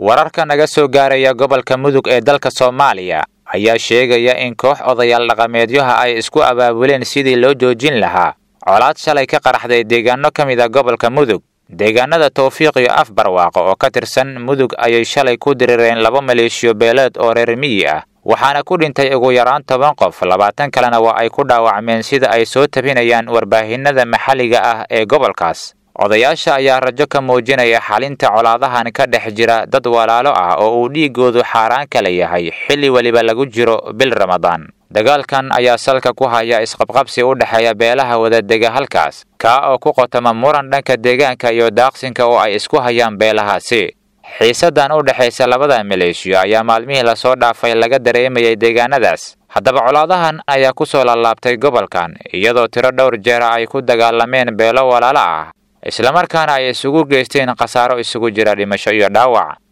wararka naga soo gaaraya gobolka mudug ee dalka soomaaliya ayaa sheegaya in koox odayaal dhaqameedyaha ay isku abaabuleen sidii loo joojin lahaa colaad shalay ka qaraxday deegaano ka mid a gobolka mudug deegaanada tawfiiq iyo af barwaaqo oo ka tirsan mudug ayay shalay ku dirireen laba maleeshiyo beeleed oo reer miyi ah waxaana ku dhintay ugu yaraan toban qof labaatan kalena waa ay ku dhaawacmeen sida ay soo tabinayaan warbaahinada maxalliga ah ee gobolkaas odayaasha ayaa rajo ka muujinaya xalinta colaadahan ka dhex jira dad walaalo ah oo uu dhiigoodu xaaraan kala yahay xilli weliba lagu jiro bil ramadaan dagaalkan ayaa salka ku haya isqabqabsi u dhexeeya beelaha wadadega halkaas kaa oo ku qotoma muran dhanka deegaanka iyo daaqsinka oo ay isku hayaan beelahaasi xiisadan u dhexaysa labada maleeshiyo ayaa maalmihii lasoo dhaafay laga dareemayay deegaanadaas haddaba colaadahan ayaa ku soo laalaabtay gobolkan iyadoo tiro dhowr jeera ay ku dagaalameen beelo walaalo ah islamarkaana ay isugu geysteen khasaaro isugu jira dhimasho iyo dhaawac